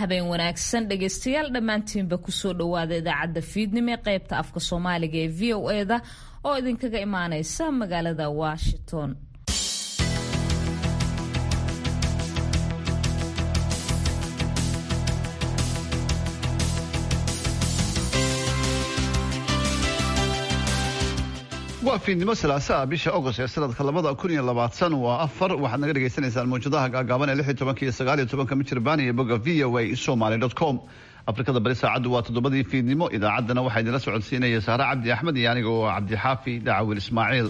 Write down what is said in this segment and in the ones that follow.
habeen wanaagsan dhegaystayaal dhammaantiinba kusoo dhowaada idaacadda fiidnimo ee qaybta afka soomaaliga ee v o eda oo idinkaga imaaneysa magaalada washington waa fiidnimo salaasaa bisha agost ee sanadka labada kun iyo labaatan waa afar waxaad naga dhagaysanaysaan mawjadaha gaagaaban ee lix iyo tobanka iyo sagaal iyo tobanka mijirbaan iyo bogga v o a somaly dot com afrikada bari saacaddu waa toddobadii fiidnimo idaacaddana waxaa idinla socodsiinaya saare cabdi axmed iyo aniga oo cabdixaafi dacawil ismaaciil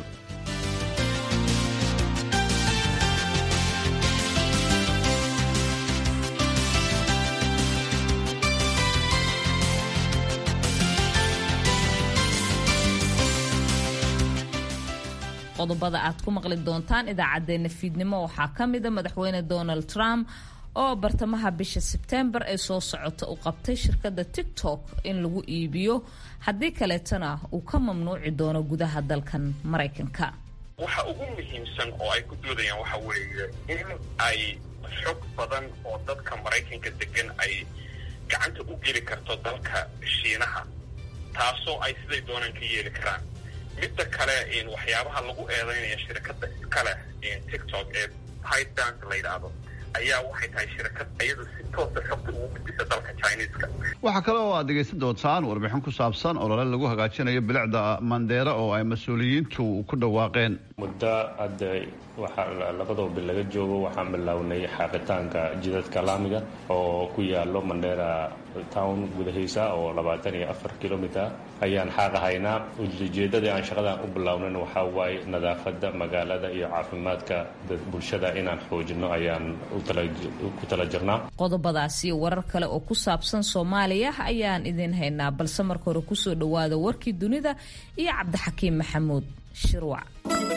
qodobada aad ku maqli doontaan idaacadeena fiidnimo waxaa ka mida madaxweyne donald trump oo bartamaha bisha sebtembar ee soo socota u qabtay shirkadda tiktok in lagu iibiyo haddii kaleetana uu ka mamnuuci doono gudaha dalkan maraykanka waxa ugu muhiimsan oo ay ku doodayaan waxa weeye in ay xog badan oo dadka maraykanka degan ay gacanta u geli karto dalka shiinaha taasoo ay siday doonaan ka yeeli karaan midda kale waxyaabaha lagu eedeynaya shirkadda iskale tiktok ee pydanc la yidhaahdo ayaa waxay tahay shirkad iyadu si toosa xogta ugu gudbisa dalka chineska waxaa kale oo aad dhegaysan doontaan warbixin ku saabsan olole lagu hagaajinayo bilicda mandheera oo ay mas-uuliyiintu ku dhawaaqeen muddo hadda waxaa labadoo bil laga joogo waxaan bilownay xaaqitaanka jidadka laamiga oo ku yaalo mandheera town gudahiisa oo labaatan iyo afar kilomiter ayaan xaaqahaynaa ujeedadii aan shaqadan u bilownan waxaa waaye nadaafadda magaalada iyo caafimaadka bulshada inaan xoojino ayaan ku tala jirnaa qodobadaas iyo warar kale oo ku saabsan soomaaliya ayaan idin haynaa balse marka hore kusoo dhowaada warkii dunida iyo cabdixakiim maxamuud shirwac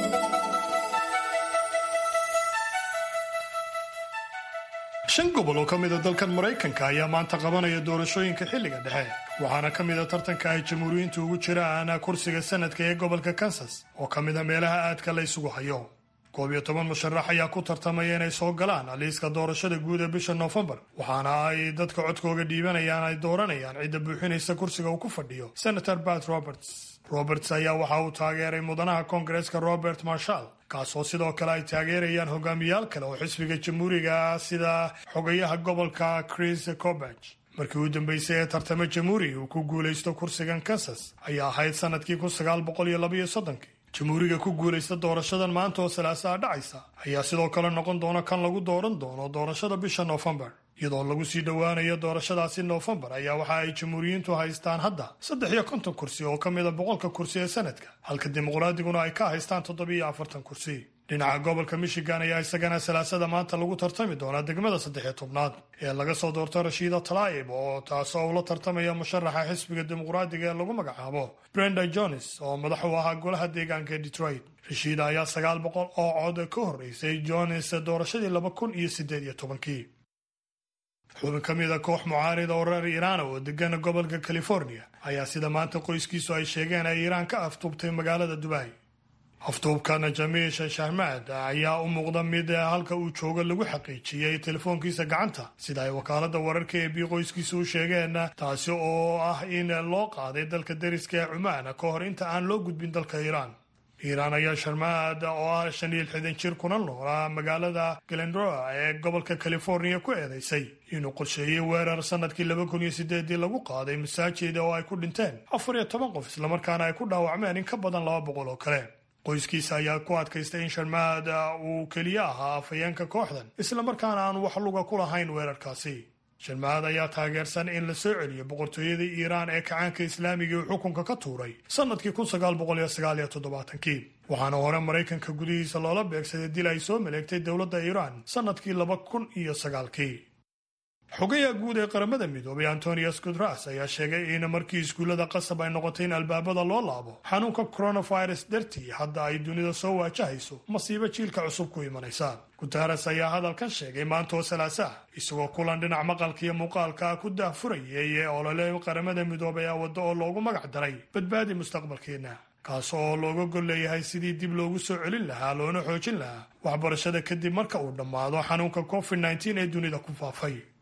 shan gobol oo ka mida dalkan maraykanka ayaa maanta qabanaya doorashooyinka xilliga dhexe waxaana ka mida tartanka ay jamhuuriyiintu ugu jiraan kursiga sanadka ee gobolka kansas oo ka mida meelaha aadka la ysugu hayo koob iyo toban musharax ayaa ku tartamaya inay soo galaan liiska doorashada guud ee bisha noofembar waxaana ay dadka codkooga dhiibanayaan ay dooranayaan cidda buuxinaysa kursiga uu ku fadhiyo senator bat roberts roberts ayaa waxa uu taageeray mudanaha koongareeska robert marshall kaasoo sidoo kale ay taageerayaan hogaamiyaal kale oo xisbiga jamhuuriga sida xogayaha gobolka chris cobach markii uu dambeysay ee tartamo jamhuuri uu ku guulaysto kursigan kansas ayaa ahayd sanadkii kun sagaal boqol iyo labaiyo soddonkii jamhuuriga ku guulaysta doorashadan maanta oo salaasaa dhacaysa ayaa sidoo kale noqon doona kan lagu dooran doono doorashada bisha noofembar iyadoo lagu sii dhowaanayo doorashadaasi noofembar ayaa waxa ay jamhuuriyiintu haystaan hadda saddex iyo konton kursi oo ka mida boqolka kursi ee sanadka halka dimuqraadiguna ay ka haystaan toddobiyo afartan kursi dhinaca gobolka michigan ayaa isagana salaasada maanta lagu tartami doonaa degmada saddexiyo tobnaad ee laga soo doorto rashiida talaa'ib oo taasoo ula tartamaya musharaxa xisbiga dimuqraadiga ee lagu magacaabo brenda jones oo madax u ahaa golaha deegaanka ee detroit rashiida ayaa sagaal boqol oo cod ka horreysay jones doorashadii laba kun iyo siddeed iyo tobankii xubin ka mida koox mucaarida oo reer iiraan oo degana gobolka california ayaa sida maanta qoyskiisu ay sheegeen ay iiraan ka aftuubtay magaalada dubai aftuubkana jamiish shahmaad ayaa u muuqda mid halka uu joogo lagu xaqiijiyey telefoonkiisa gacanta sida ay wakaalada wararka ee bii qoyskiisa u sheegeen taasi oo ah in loo qaaday dalka dariska ee cumaan ka hor inta aan loo gudbin dalka iiraan iiraan ayaa sharmaad oo ah shan iyo lixdan jir kuna noolaa magaalada galendroa ee gobolka california ku eedeysay inuu qorsheeyey weerar sanadkii laba kun iyo sideedii lagu qaaday masaajida oo ay ku dhinteen afar iyo toban qof islamarkaana ay ku dhaawacmeen in ka badan laba boqol oo kale qoyskiisa ayaa ku adkaystay in sharmaad uu keliya ahaa afhayeenka kooxdan islamarkaana aan wax luga ku lahayn weerarkaasi sharmaad ayaa taageersan in la soo celiyo boqortooyadii iiraan ee kacaanka islaamiga uu xukunka ka tuuray sanadkii kun sagaal boqol iyo sagaal iyo toddobaatankii waxaana hore maraykanka gudihiisa loola beegsaday dil ay soo maleegtay dowladda iiraan sanadkii laba kun iyo sagaalkii xogayaha guud ee qaramada midoobay antonius gutras ayaa sheegay in markii iskuullada qasab ay noqotay in albaabada loo laabo xanuunka coronavirus dartii hadda ay dunida soo waajahayso masiibo jiilka cusub ku imanaysa guteres ayaa hadalkan sheegay maanta oo salaasaah isagoo kulan dhinac maqalka iyo muuqaalka ku daahfurayay ee olole qaramada midoobay a waddo oo loogu magac daray badbaadi mustaqbalkeenna kaas oo looga gol leeyahay sidii dib loogu soo celin lahaa loona xoojin lahaa waxbarashada kadib marka uu dhammaado xanuunka covid nteen ee dunida ku faafay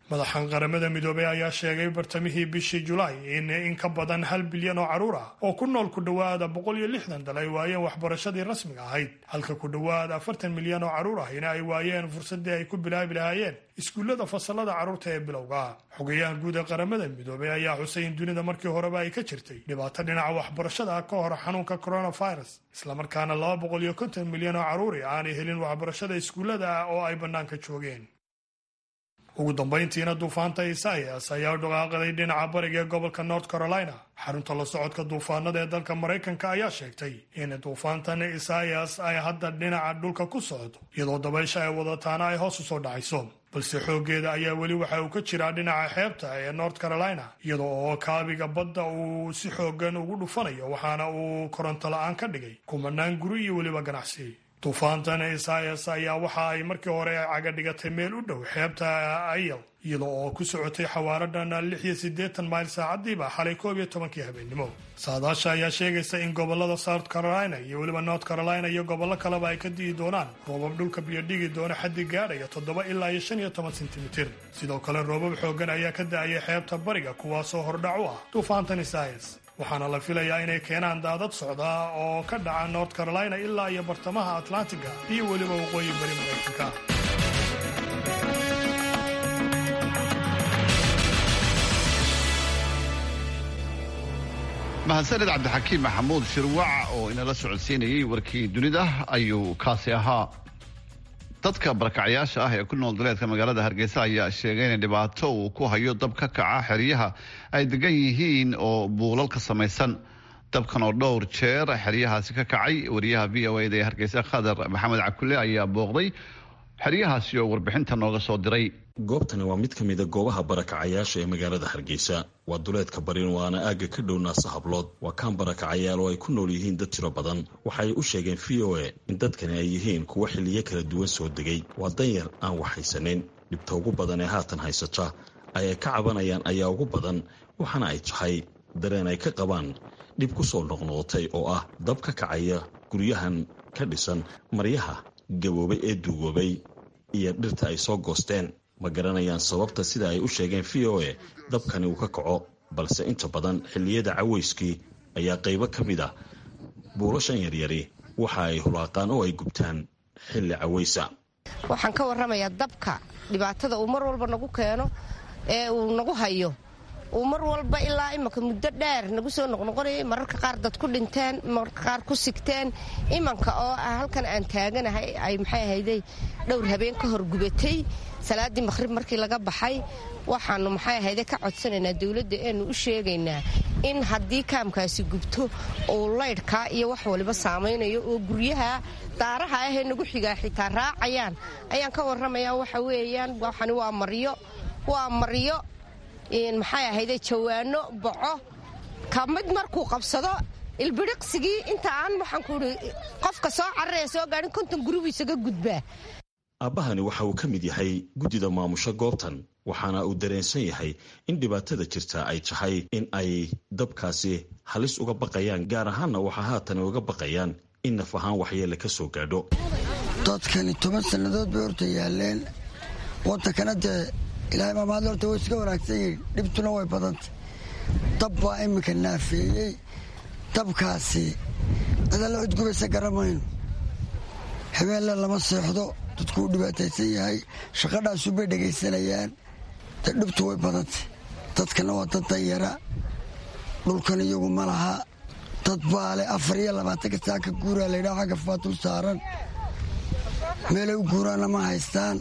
madaxan qaramada midoobey ayaa sheegay bartamihii bishii julaay in in ka badan hal bilyan oo carruur ah oo ku nool ku dhowaada boqol iyo lixdan dal ay waayeen waxbarashadii rasmiga ahayd halka ku dhowaad afartan milyan oo carruur ahina ay waayeen fursadii ay ku bilaabi lahaayeen iskuullada fasalada carruurta ee bilowga xogayaha guud ee qaramada midoobey ayaa xusay in dunida markii horeba ay ka jirtay dhibaato dhinaca waxbarashada ah ka hor xanuunka coronavirus islamarkaana laba boqol iyo konton milyan oo carruuri aanay helin waxbarashada iskuullada ah oo ay bannaanka joogeen ugu dambayntiina duufaanta isaias ayaa u dhaqaaqaday dhinaca bariga ee gobolka north carolina xarunta la socodka duufaanada ee dalka maraykanka ayaa sheegtay in duufaantan isaias ay hadda dhinaca dhulka ku socdo iyadoo dabaysha ay wadataana ay hoos u soo dhacayso balse xooggeeda ayaa weli waxa uu ka jiraa dhinaca xeebta ee north carolina iyadoo oo kaabiga badda uu si xoogan ugu dhufanayo waxaana uu koronto la-aan ka dhigay kumanaan guri iyo weliba ganacsi duufaantan isaias ayaa waxa ay markii hore caga dhigatay meel u dhow xeebta ayal iyadoo oo ku socotay xawaaradan lix iyo siddeetan mayl saacadiiba xalay koob iyo tobankii habeennimo saadaasha ayaa sheegaysa in gobolada south carolina iyo weliba north carolina iyo gobollo kaleba ay ka di'i doonaan roobab dhulka biyodhigi doona xaddi gaadhaya toddoba ilaa iyo shan iyo toban sentimitir sidoo kale roobab xooggan ayaa ka da'aya xeebta bariga kuwaasoo hordhac u ah duufaantan isaias waxaana la filayaa inay keenaan daadad socda oo ka dhaca north carolina ilaa iyo bartamaha atlantiga iyo weliba waqooyi bari maraykanka mahadsaned cabdixakiim maxamuud shirwac oo inala socodsiinayay warkii dunida ayuu kaasi ahaa dadka barakacyaasha ah ee ku nool duleedka magaalada hargeysa ayaa sheegay in dhibaato uu ku hayo dab ka kaca xeryaha ay degan yihiin oo buulal ka samaysan dabkan oo dhowr jeer xeryahaasi ka kacay wariyaha v o eda ee hargeysa khadar maxamed cakule ayaa booqday xeryahaasi oo warbixinta nooga soo diray goobtani waa mid ka mida goobaha barakacayaasha ee magaalada hargeysa waa duleedka barin waana aagga ka dhow naasa hablood waa kaan barakacayaal oo ay ku nool yihiin dad tiro badan waxaay u sheegeen v o a in dadkani ay yihiin kuwo xilliyo kala duwan soo degay waa danyar aan wax haysanin dhibta ugu badan ee haatan haysata ay ay ka cabanayaan ayaa ugu badan waxaana ay tahay dareen ay ka qabaan dhib ku soo noqnoqotay oo ah dab ka kacaya guryahan ka dhisan maryaha gaboobay ee duugoobay iyo dhirta ay soo goosteen ma garanayaan sababta sida ay u sheegeen v o a dabkani uu ka kaco balse inta badan xilliyada caweyskii ayaa qaybo ka mid a buulashan yaryari waxa ay hulaaqaan oo ay gubtaan xilli caweysa waxaan ka warramayaa dabka dhibaatada uu mar walba nagu keeno ee uu nagu hayo uu mar walba ilaa imanka muddo dheer nagu soo noqnoqonayay mararka qaar dad ku dhinteen mararka qaar ku sigteen imanka oo ah halkan aan taaganahay ay maxay ahayday dhowr habeen ka hor gubatay salaaddii maqhrib markii laga baxay waxaanu maxay ahayde ka codsanaynaa dowladda eenu u sheegaynaa in haddii kaamkaasi gubto uu laydhkaa iyo wax waliba saamaynayo oo guryaha daaraha ahee nagu xigaa xitaa raacayaan ayaan ka warramayaa waxa weeyaan waxani waa maryo waa maryo maxay ahayde jawaano boco ka mid markuu qabsado ilbidhiqsigii inta aan waxaan kuuhi qofka soo cararaya soo gaadhin konton guribu isaga gudbaa aabbahani waxa uu ka mid yahay guddida maamusho goobtan waxaana uu dareensan yahay in dhibaatada jirta ay tahay in ay dabkaasi halis uga baqayaan gaar ahaanna waxaa haatan uga baqayaan in naf ahaan waxyeele ka soo gaadho dadkani toban sannadood bay horta yaaleen waddankana dee ilaahay maamaadle horta way iska wanaagsan yihin dhibtuna way badantay dab baa iminka naafeeyey dabkaasi cidalla cudgubaysa garamayno habeenle lama seexdo dadku u dhibaataysan yahay shaqadhaasu bay dhegaysanayaan de dhibtu way badantay dadkana waa dad danyara dhulkan iyagu ma laha dad baale afar iyo labaatanka saa ka guuraa laydhaha xagga faatul saaran meelay u guuraanna ma haystaan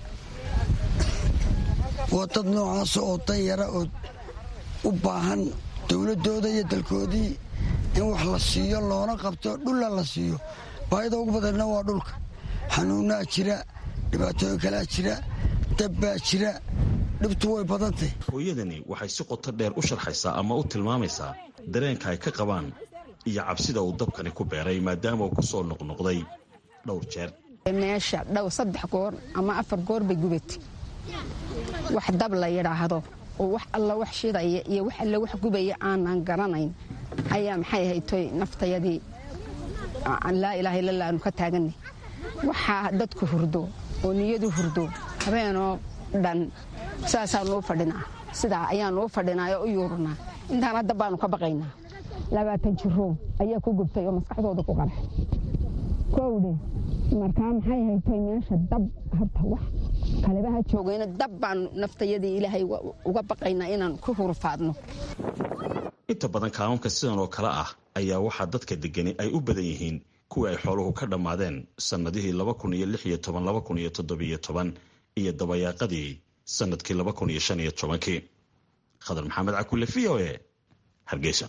waa dad noocaas oo danyara oo u baahan dowladdooda iyo dalkoodii in wax la siiyo loona qabto dhulla la siiyo baahida ugu badanna waa dhulka xanuunnaa jira dhibaatooyin kalaa jira dabbaa jira dhibtu way badantay hooyadani waxay si qoto dheer u sharxaysaa ama u tilmaamaysaa dareenka ay ka qabaan iyo cabsida uu dabkani ku beeray maadaama uu ku soo noqnoqday dhowr jeer meesha dhow saddex goor ama afar goor bay gubatay wax dab la yidhaahdo oo wax alla wax shidaya iyo wax alla wax gubaya aanan garanayn ayaa maxay ahaytoy naftayadii laa ilaaha illa aanu ka taaganay waxaa dadku hurdo oo niyadu hurdo habeenoo dhan saasaanuu fadhinaa sidaa ayaanuu fadhinaa oo u yuurnaa intaan hadda baanu ka baqaynaa labaatan jiroo ayaa ku gubtay oo maskaxdooda ku qarxay kowdhe markaa maxay haytay meesha dab horta wax kalebaha joogayna dab baanu naftayadii ilaahay uga baqaynaa inaan ku hurfaadno inta badan kaanuunka sidan oo kale ah ayaa waxaa dadka degani ay u badan yihiin kuwii ay xooluhu ka dhammaadeen sannadihii laba kun iyo lix iyo toban laba kun iyo toddobiyo toban iyo dabayaaqadii sannadkii laba kun iyo shan iyo tobankii khadar maxamed cakulle v o e hargeysa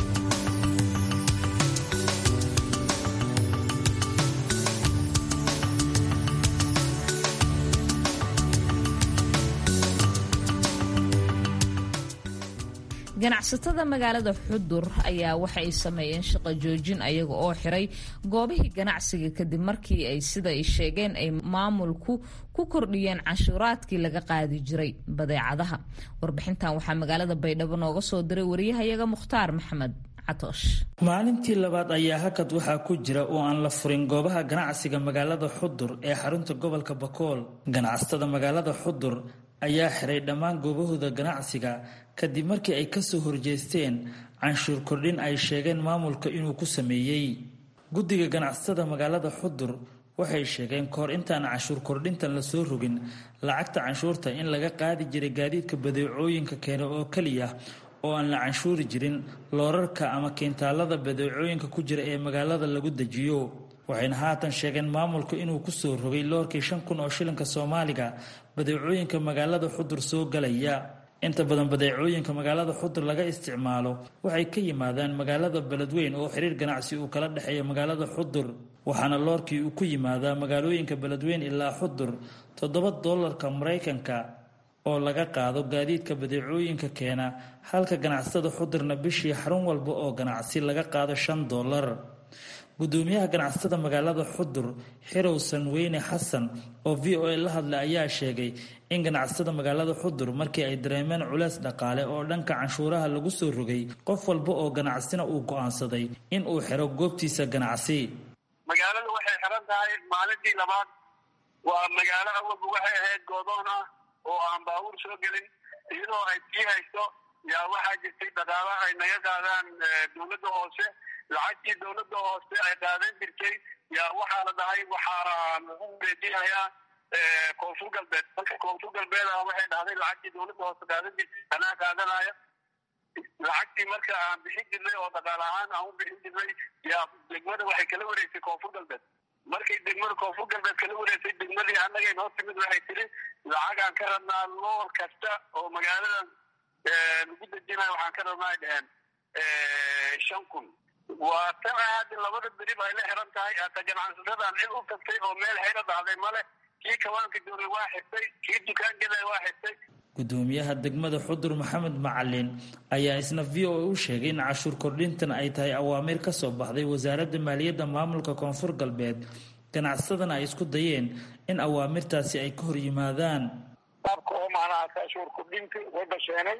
ganacsatada magaalada xudur ayaa waxa ay sameeyeen shaqo joojin ayaga oo xiray goobihii ganacsiga kadib markii ay sida ay sheegeen ay maamulku ku kordhiyeen canshuuraadkii laga qaadi jiray badeecadaha warbixintan waxaa magaalada baydhabo nooga soo diray wariyahayaga mukhtaar maxamed maalintii labaad ayaa hakad waxaa ku jira oo aan la furin goobaha ganacsiga magaalada xudur ee xarunta gobolka bakool ganacsatada magaalada xudur ayaa xiray dhammaan goobahooda ganacsiga kadib markii ay kasoo horjeesteen canshuur kordhin ay sheegeen maamulka inuu ku sameeyey guddiga ganacsatada magaalada xudur waxay sheegeen kahor intaan canshuur kordhintan lasoo rogin lacagta canshuurta in laga qaadi jiray gaadiidka badeecooyinka keena oo keliya oo aan la canshuuri jirin loorarka ama keentaalada badeecooyinka ku jira ee magaalada lagu dejiyo waxayna haatan sheegeen maamulku inuu kusoo rogay loorkii shan kun oo shilinka soomaaliga badeecooyinka magaalada xudur soo galaya inta badan badeecooyinka magaalada xudur laga isticmaalo waxay ka yimaadaan magaalada beledweyn oo xiriir ganacsi uu kala dhexeeya magaalada xudur waxaana loorkii uu ku yimaadaa magaalooyinka beledweyn ilaa xudur toddoba doolarka maraykanka oo laga qaado gaadiidka badeecooyinka keena halka ganacsatada xudurna bishii xarun walba oo ganacsi laga qaado shan doolar gudoomiyaha ganacsatada magaalada xudur xirow sanweyne xasan oo v o a la hadlay ayaa sheegay in ganacsatada magaalada xudur markii ay dareemeen culeys dhaqaale oo dhanka canshuuraha lagu soo rogay qof walba oo ganacsina uu go'aansaday in uu xiro goobtiisa ganacsi magaalada waxay xiran tahay maalintii labaad waa magaalo awalba waxay ahayd goodoon ah oo aan baabuur soo gelin iyadoo ay sii hayso yaa waxaa jirtay dhaqaalaha ay naga qaadaan dowladda hoose lacagtii dowladda hoose ay qaadan jirtay yaa waxaa la dhahay waxaa lagu wareejinayaa koonfur galbeed marka koonfur galbeed ah waxay dhahday lacagtii dowladda hoose qaadan jirtay anaa qaadanaya lacagtii marka aan bixin jirnay oo dhaqaal ahaan aan u bixin jirnay yaa degmada waxay kala wareegtay koonfur galbeed markay degmada koonfur galbeed kala wareegtay degmadii annagay noo timid waxay tiri lacagaan ka rabnaa loor kasta oo magaaladan lagu dejinayo waxaan ka rabnaa ay dheheen shan kun waa tan hadda labada berib ay la xiran tahay hata ganacsasadaan cid u tagtay oo meel xira dhacday male kii kawaanka joogay waa xirtay kii dukaan gelay waa xirtay gudoomiyaha degmada xudur maxamed macalin ayaa isna v o a u sheegay in cashuur kordhintan ay tahay awaamiir ka soo baxday wasaaradda maaliyadda maamulka koonfur galbeed ganacsadana ay isku dayeen in awaamirtaasi ay ka hor yimaadaan qaabka oo macnaha cashuur kordhinta way basheenay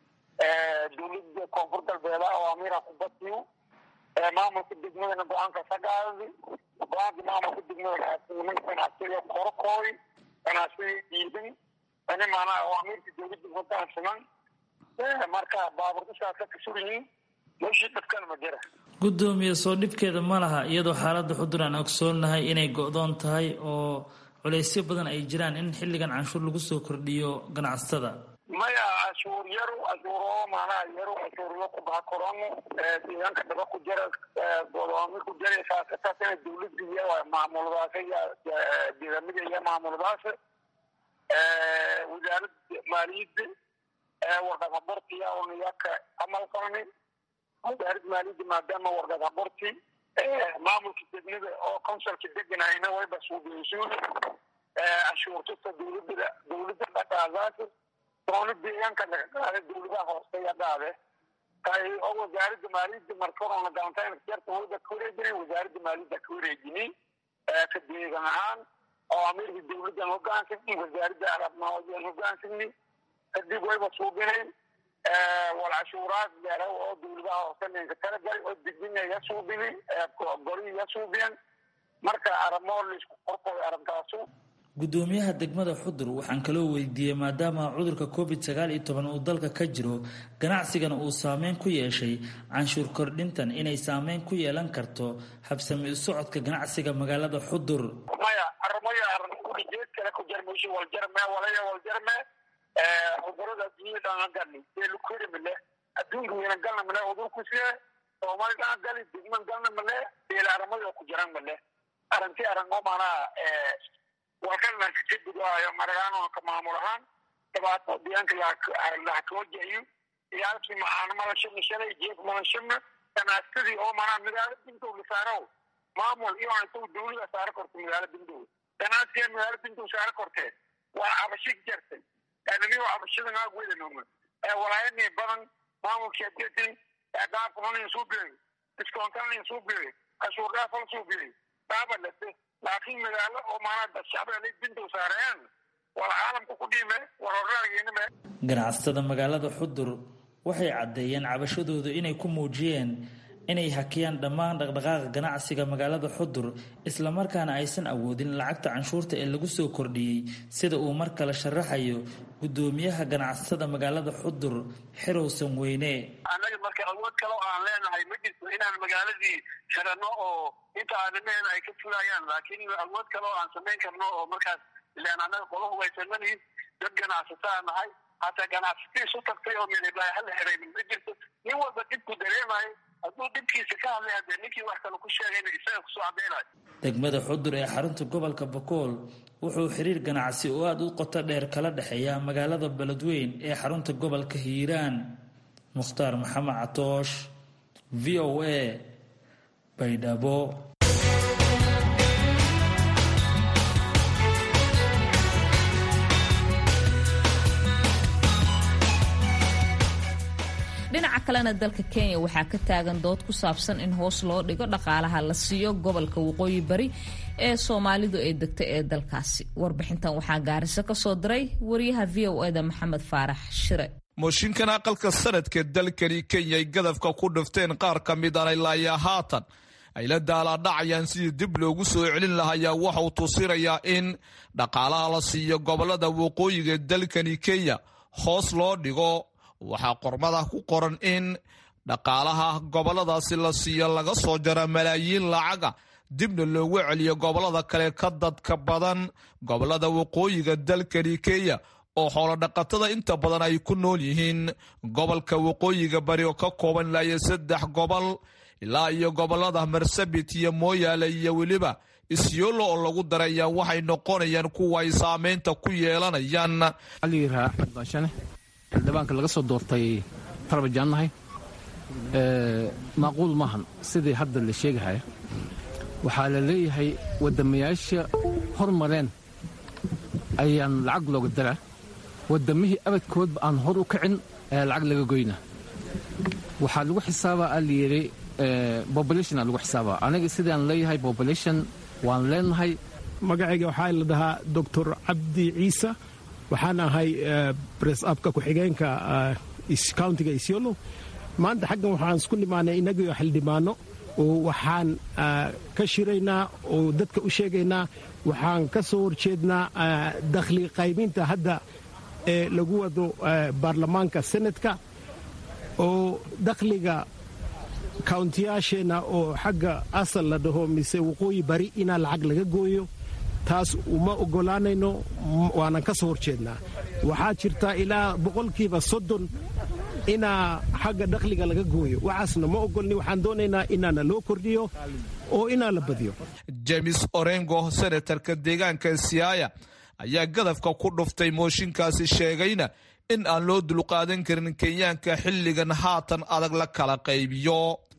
dowladda koonfur galbeed awaamiira ku basiyo maamulka degmadana go-aanka sagaadi go-aanka maamulka degmada ganacsiga korokooy ganacsiga diidan ani maanaa awaamiirta dowladda hogaansaman marka baaburdasaas ka kasuryihiin meeshii dhibkan ma jira gudoomiye soo dhibkeeda ma laha iyadoo xaaladda xudur aan ogsoonnahay inay go-doon tahay oo culeysyo badan ay jiraan in xilligan canshuur lagu soo kordhiyo ganacsatada maya cashuur yaru cashuuro maanaha yaru cashuuryo ku baha korano deegaanka dhaba ku jara godoomi ku jara saasataasina dowladda iyo maamuladaas deegaamada iyo maamuladaas wasaaradda maaliyadda warqad habortiya oniyaka amal qabni wasaaradda maaliyadda maadaama warqad haborti maamulka degmada oo consulka deganayna wayba suubiyesuuli cashuurtusta dowladda dowladda dhaqaadaas doona deegaanka laga qaada dowladaha hooseya qaade tay oo wasaaradda maaliyadda markorona galantayn jarta wada ka wareejinay wasaaradda maaliyadda ka wareejinay ka deegan ahaan oo amirka dowladdan hogaansamni wasaaradda arabnoodan hogaansamni kadib wayba suubinayn wal cashuuraad leera oo dowladaha hoose ninka kala galay oo degdina iga suubini gori iga suubiyan marka arabmoo laisku qorqoy arabtaasu gudoomiyaha degmada xudur waxaan kaloo weydiiyey maadaama cudurka covid sagaal iyo toban uu dalka ka jiro ganacsigana uu saameyn ku yeeshay canshuur kordhintan inay saameyn ku yeelan karto habsami u socodka ganacsiga magaalada xudur maya armaya ujeed kale ku jarmayso waljarme walaya waljarme cudurada adduunyada aan galni ee lukuri male adduunka weyna galna male cudurkusie soomaali dhaan gali degman galna male beela armada ku jiran male arrintii arringo maanaa walkalna kajadigaayo maragaano ka maamul ahaan dhibaato deegaanka laha kawajahiyo iyaalkii maxaana malashana shalay jeef malashana ganaacsadii oo manaa magaalo bintow la saaro maamul iyo intuu dawlada saaro korto magaalo bintow ganacsiga magaalo bintow saaro kortee waa cabasho jartay ananigo cabashada naag wedanoma walaayani badan maamulkii adeetin dhaafkunanin suu biray diskoontanin suu biray cashuur dhaafal suu biray dhaabalate laakiin magaalo oo maanaa shacbiga bintow saareen wala caalamka ku dhiime waroraageynime ganacsatada magaalada xudur waxay caddeeyeen cabashadooda inay ku muujiyeen inay hakiyaan dhammaan dhaqdhaqaaqa ganacsiga magaalada xudur islamarkaana aysan awoodin lacagta canshuurta ee lagu soo kordhiyey sida uu mar kale sharaxayo gudoomiyaha ganacsatada magaalada xudur xirowsan weyne annaga marka awood kale oo aan leenahay ma jirto inaan magaaladii xirano oo inta aadamaheen ay ka fulayaan laakiin awood kale oo aan samayn karno oo markaas ilaan annaga qola hubaysananihin dad ganacsataa nahay hataa ganacsatii isu tagtay oo meelibaayo hala xiraynin ma jirto nin walba dhibku dareemayo hadduu dhibkiisa ka hadlay haddee ninkii wax kale ku sheegayna isaga kusoo cadaynayo degmada xudur ee xarunta gobolka bakool wuxuu xiriir ganacsi oo aada u qoto dheer kala dhexeeya magaalada beledweyn ee xarunta gobolka hiiraan mukhtaar maxamed catoosh v o a baydhabo dhinaca kalena dalka kenya waxaa ka taagan dood ku saabsan in hoos loo dhigo dhaqaalaha la siiyo gobolka waqooyi bari ee soomaalidu ay degta ee dalkaasi warbixintan waxaa gaariso ka soo diray wariyaha v o eda maxamed faarax shire mooshinkan aqalka sanadka dalkani kenya ay gadafka ku dhifteen qaar ka mid an ilaayaa haatan ay la daalaadhacayaan sidii dib loogu soo celin lahayaa waxauu tusinayaa in dhaqaalaha la siiyo gobolada waqooyiga dalkani kenya hoos loo dhigo waxaa qormada ku qoran in dhaqaalaha goboladaasi la siiyo laga soo jara malaayiin lacaga dibna loogu celiyo gobolada kale ka dadka badan gobolada waqooyiga dalkani kenya oo xoolodhaqatada inta badan ay ku nool yihiin gobolka waqooyiga bari oo ka kooban ilaa iyo saddex gobol ilaa iyo gobolada marsabit iyo mooyaale iyo weliba isyoolo oo lagu daraya waxay noqonayaan kuwa ay saameynta ku yeelanayaan xildhibaanka laga soo doortay tarbajaannahay maaquul maahan sidii hadda la sheegahaya waxaa la leeyahay waddamayaasha hormareen ayaan lacag looga daraa waddamihii abadkoodba aan hor u kicin ayaa lacag laga goynaa waxaa lagu xisaabaa aa layidhi bobolationa lagu xisaabaa aniga sidaan leeyahay bobolation waan leenahay magacayga waxaa la dhahaa doctor cabdi ciise waxaan ahay bress abka ku-xigeenka countiga isiolo maanta xaggan waxaan isku nimaanay inagio xildhibaano oo waxaan ka shiraynaa oo dadka u sheegaynaa waxaan ka soo horjeednaa dakhli qayminta hadda ee lagu wado baarlamaanka senatka oo dakhliga kauntiyaasheenna oo xagga asal la dhaho mise waqooyi bari inaa lacag laga gooyo taas uma oggolaanayno waanan ka soo horjeednaa waxaa jirta ilaa boqolkiiba soddon inaa xagga dakhliga laga gooyo waxaasna ma ogolni waxaan doonaynaa inaana loo kordhiyo oo inaa la badiyo james orengo senatarka deegaanka siaya ayaa gadafka ku dhuftay mooshinkaasi sheegayna in aan loo dulqaadan karin kenyaanka xilligan haatan adag la kala qaybiyo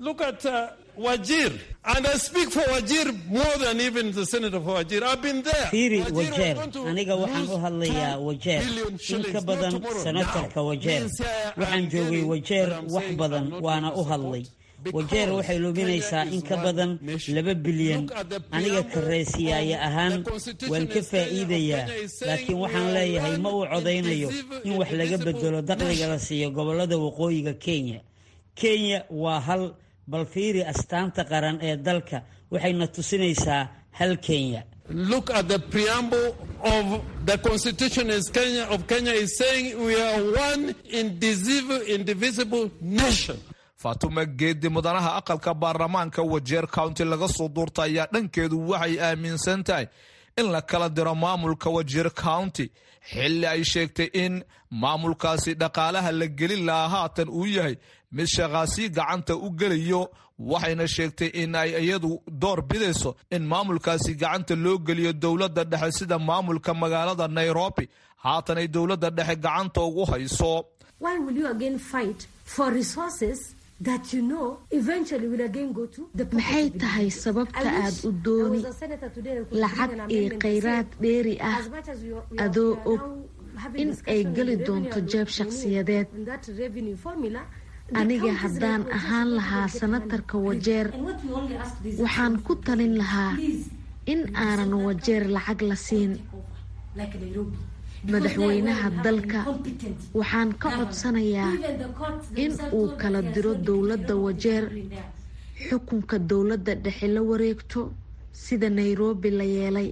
fiiri wajeer aniga waxaan u hadlayaa wajeer in ka badan senatarka wajeer waxaan joogay wajeer wax badan waana u hadlay wajeer waxay luminaysaa in ka badan laba bilyan aniga kareesiyaaya ahaan waan ka faa'iidayaa laakiin waxaan leeyahay ma uu codaynayo in wax laga bedelo dakhliga la siiyo gobollada waqooyiga kenya kenya waa hal bal fiiri astaanta qaran ee dalka waxayna tusinaysaa hal kenya Look at the preamble of the constitution is Kenya, of Kenya is saying we are one indivisible, indivisible nation. faatuma geedi mudanaha aqalka baarlamaanka wajeer county laga soo duurta ayaa dhankeedu waxay aaminsan tahay in la kala diro maamulka wajeer county xilli ay sheegtay in maamulkaasi dhaqaalaha la gelin lahaa haatan uu yahay mid shaqaasii gacanta u gelayo waxayna sheegtay in ay iyadu door bidayso in maamulkaasi gacanta loo geliyo dowladda dhexe sida maamulka magaalada nairobi haatan ay dowladda dhexe gacanta ugu hayso maxay tahay sababta aad u dooni lacag iyo khayraad dheeri ah adoo og in ay geli doonto jeeb shakhsiyadeed aniga haddaan ahaan lahaa sanatarka wajeer waxaan ku talin lahaa in aanan wajeer lacag la siin madaxweynaha dalka waxaan ka codsanayaa in uu kala diro dowladda wajeer xukunka dowladda dhexe la wareegto sida nairobi la yeelay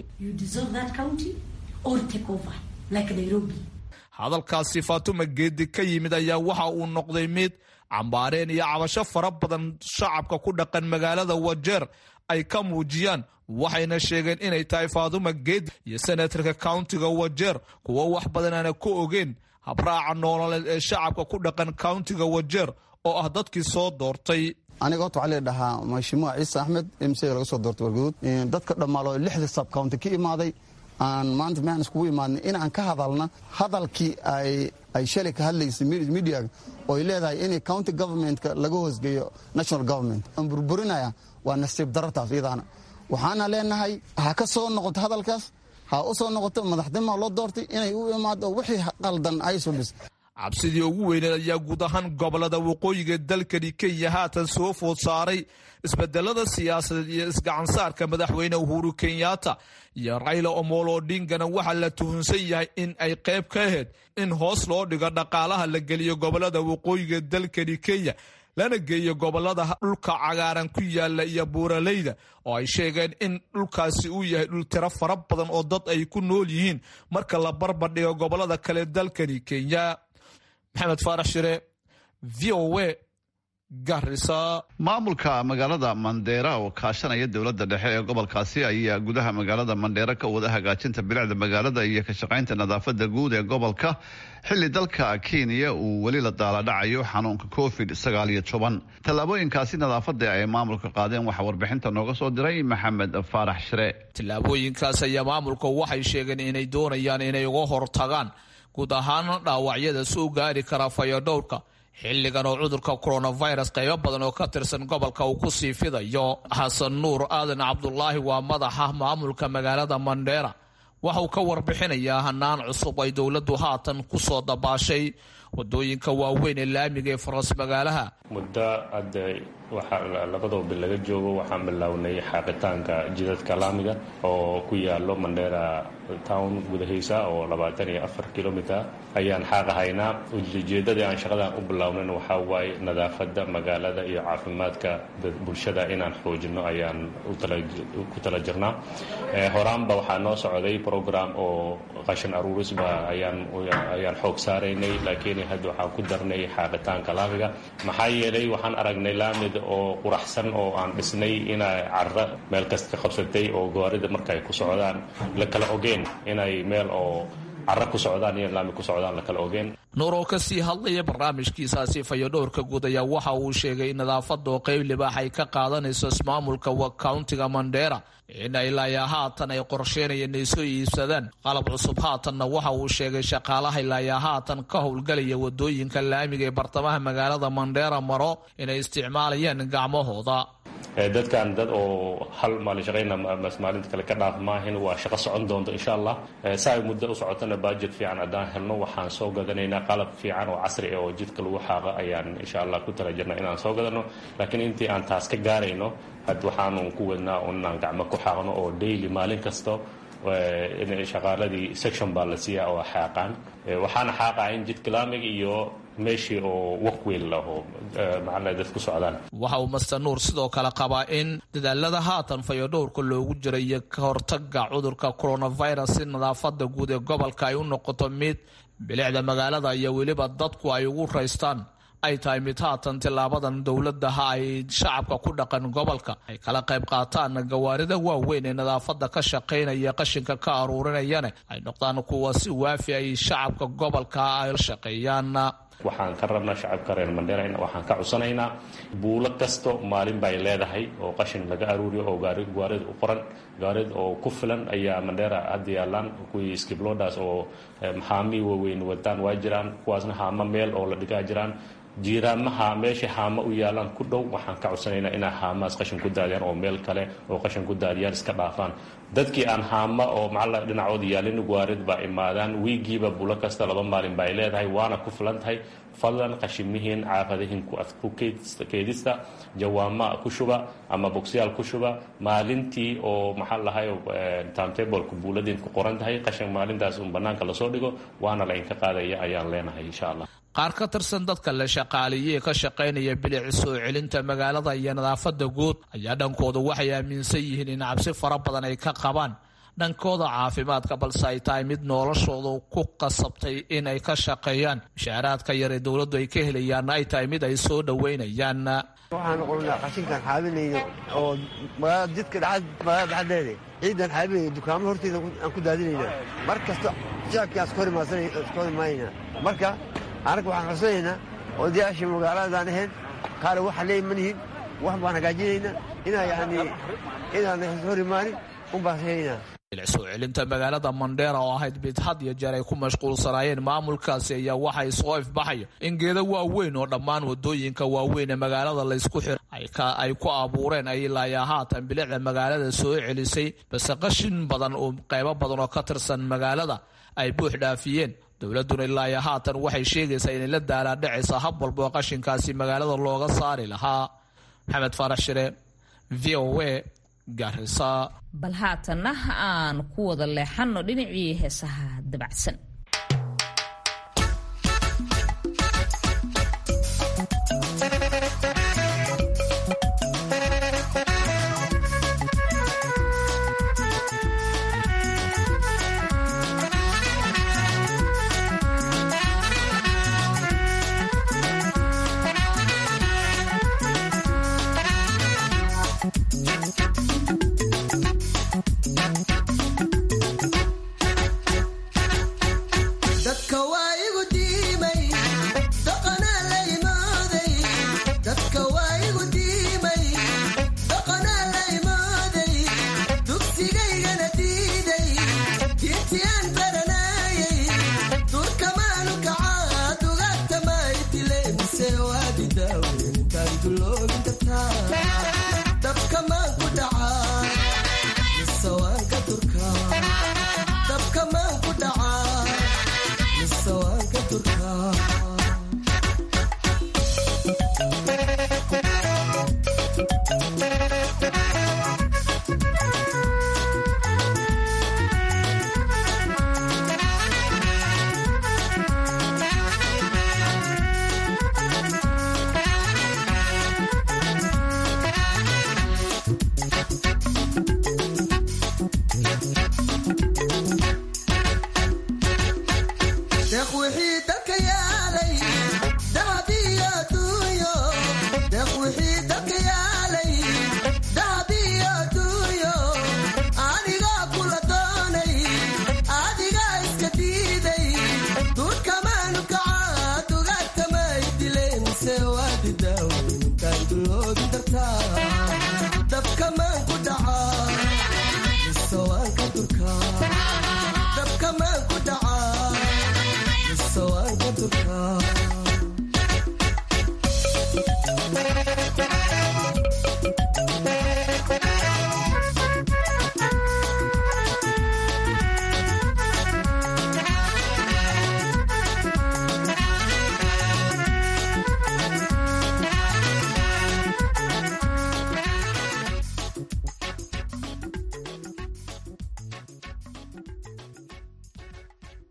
hadalkaasi faatuma geedi ka yimid ayaa waxa uu noqday mid cambaareen iyo cabasho fara badan shacabka ku dhaqan magaalada wajeer ay ka muujiyaan waxayna sheegeen inay tahay faatuma geedi iyo senatarka countiga wajeer kuwo wax badan aana ku ogeen habraaca noololeed ee shacabka ku dhaqan countiga wajeer oo ah dadkii soo doortay aniga horta waxaa leedhahaa mashimuuc ciise axmed mcga laga soo doortay warguduud dadka dhammaalo lixda sab county ka imaaday aan maanta meaan iskugu imaadnay in aan ka hadalna hadalkii ay shalay ka hadlaysay mediaga oo ay leedahay in county governmentka laga hoosgeeyo national government aan burburinaya waa nasiib darartaas iyadaana waxaana leenahay ha ka soo noqoto hadalkaas ha u soo noqoto madaxnimaa loo doortay inay u imaado wixii qaldan ay subis cabsidii ugu weyneed ayaa guud ahaan gobolada waqooyiga dalkani kenya haatan soo food saaray isbedelada siyaasadeed iyo isgacansaarka madaxweyne uhuru kenyatta iyo rayla omolo odingana waxaa la tuhunsan yahay in ay qayb ka ahayd in hoos loo dhigo dhaqaalaha la geliyo gobolada waqooyiga dalkani kenya lana geeyo gobolada dhulka cagaaran ku yaala iyo buuraleyda oo ay sheegeen in dhulkaasi uu yahay dhul tiro fara badan oo dad ay ku nool yihiin marka la barbardhigo gobolada kale dalkani kenya maxamed faarax shire v o a garisa maamulka magaalada mandheera oo kaashanaya dowladda dhexe ee gobolkaasi ayaa gudaha magaalada mandheera ka wada hagaajinta bilicda magaalada iyo ka shaqaynta nadaafada guud ee gobolka xilli dalka kenya uu weli la daaladhacayo xanuunka covid sagaal iyo toban tallaabooyinkaasi nadaafada ay maamulka qaadeen waxaa warbixinta nooga soo diray maxamed faarax shire tallaabooyinkaas ayaa maamulka waxay sheegeen inay doonayaan inay uga hortagaan guud ahaan dhaawacyada soo gaari kara fayodhowrka xilligan oo cudurka coronavirus qaybo badan oo ka tirsan gobolka uu ku sii fidayo xasan nuur aadan cabdulaahi waa madaxa maamulka magaalada mandheera waxauu ka warbixinayaa hanaan cusub ay dowladdu haatan ku soo dabaashay wadooyinka waaweyn ee laamiga ee faras magaalaha muddo hadda waxaa labadoo bil laga joogo waxaan bilownay xaaqitaanka jidadka laamiga oo ku yaalo mandheera town gudahiisa oo labaatan iyo afar kilomiter ayaan xaaqahaynaa ujeedadii aan shaqadan u bilownan waxaa waaye nadaafadda magaalada iyo caafimaadka bulshada inaan xoojino ayaan ku tala jirnaa horaanba waxaa noo socday program oo qashin aruurisba ayaan xoog saaraynay laakiin hadda waxaan ku darnay xaaqitaanka laamiga maxaa yeelay waxaan aragnay laamid oo quraxsan oo aan dhisnay inay carra meel kasta ka qabsatay oo gawaarida marka ay ku socdaan la kala ogeen inay meel oo carra ku socdaan iyo laami ku socdaan la kala ogeen nuur oo kasii hadlaya barnaamijkiisaasi fayodhowrka guud ayaa waxa uu sheegay in nadaafada oo qayb libaax ay ka qaadanayso ismaamulka countiga mandheera in ay ilaayaa haatan ay qorsheynayeen inay soo iibsadaan qalab cusub haatanna waxa uu sheegay shaqaalaha ilaayaa haatan ka howlgalaya wadooyinka laamiga ee bartamaha magaalada mandheera maro inay isticmaalayaan gacmahooda dadkan dad oo hal maalin shaqayna maalinta kale ka dhaaf maahin waa shaqo socon doonto insha allah saa ay muddo u socotana bajet fiican haddaan helno waxaan soo gadanaynaa qalab fiican oo casri ah oo jidka lagu xaaqa ayaan insha allah ku tala jirna inaan soo gadano laakiin intii aan taas ka gaarayno had waxaanu ku wadnaa inaan gacmo ku xaaqno oo daily maalin kasta in shaqaaladii section baa la siiya oo xaaqaan waxaana xaaqaa in jidka laamiga iyo meeshii oo wakweyn laho maxaa dad ku socdaan waxa uu master nuur sidoo kale qabaa in dadaalada haatan fayodhowrka loogu jira iyo ka hortaga cudurka coronavirus si nadaafada guud ee gobolka ay u noqoto mid bilicda magaalada iyo weliba dadku ay ugu raystaan ay tahay mid haatan tilaabadan dowladaha ay shacabka ku dhaqan gobolka ay kala qayb qaataan gawaarida waaweyn ee nadaafada ka shaqaynaya qashinka ka aruurinayana ay noqdaan kuwa si waafi ay shacabka gobolka ay shaqeeyaan waxaan ka rabnaa shacabka reer mandheera waxaan ka cusanaynaa buulo kasto maalin bay leedahay oo qashin laga aruuriyo oo gaarid u qoran gaarid oo ku filan ayaa mandheera hadda yaalaan kuwii skiblodas oo maxaamii waaweyn wataan waa jiraan kuwaasna haama meel oo la dhigaa jiraan jiiraamaha meesha haama u yaalaan ku dhow waxaan ka codsanaynaa inay haamahaas qashin ku daadiyaan oo meel kale oo qashin ku daadiyaan iska dhaafaan dadkii aan haama oo macalla dhinacooda yaalin gwaarid baa imaadaan wiigiiba bulo kasta laba maalin ba ay leedahay waana ku filan tahay fadlan qashimihiin caafadahiin ku keedista jawaama ku shuba ama bogsiyaal ku shuba maalintii oo maxaa lahay timetableka buuladiin ku qoran tahay qashin maalintaas un banaanka lasoo dhigo waana la inka qaadaya ayaan leenahay insha allah qaar ka tirsan dadka la shaqaaleeyey ka shaqaynaya bilici soo celinta magaalada iyo nadaafada guud ayaa dhankooda waxay aaminsan yihiin in cabsi fara badan ay ka qabaan dhankooda caafimaadka balse ay tahay mid noloshooda ku qasabtay in ay ka shaqeeyaan mushaaraadka yar ee dowladdu ay ka helayaanna ay tahay mid ay soo dhoweynayaan waxaan noqonnaa qashinkan xaabinayno oo magaalada jidka magaalada dhexdeeda ciidan xaabinayno dukaamo horteeda aan ku daadinayna mar kasta shacabkii aan iska hor imaanayna marka anaga waxaan codsanaynaa odayaashii magaaladaan ahayn kaale waxa leey ma nihin wax baan hagaajinaynaa inaa yani inaan hor imaanin un baan heynaa soo celinta magaalada mandheera oo ahayd mid had iyo jeer ay ku mashquulsanaayeen maamulkaasi ayaa waxay soo ifbaxaya in geeda waaweyn oo dhammaan wadooyinka waaweyn ee magaalada laysku xira ay ku abuureen ay ilaayaa haatan bilicda magaalada soo celisay base qashin badan oo qaybo badan oo ka tirsan magaalada ay buux dhaafiyeen dowladuna ilaayo haatan waxay sheegaysaa inay la daalaadhacaysa hab walba oo qashinkaasi magaalada looga saari lahaa maxamed faarax shire v o a gaarisa bal haatanna aan ku wada leexanno dhinacii heesaha dabacsan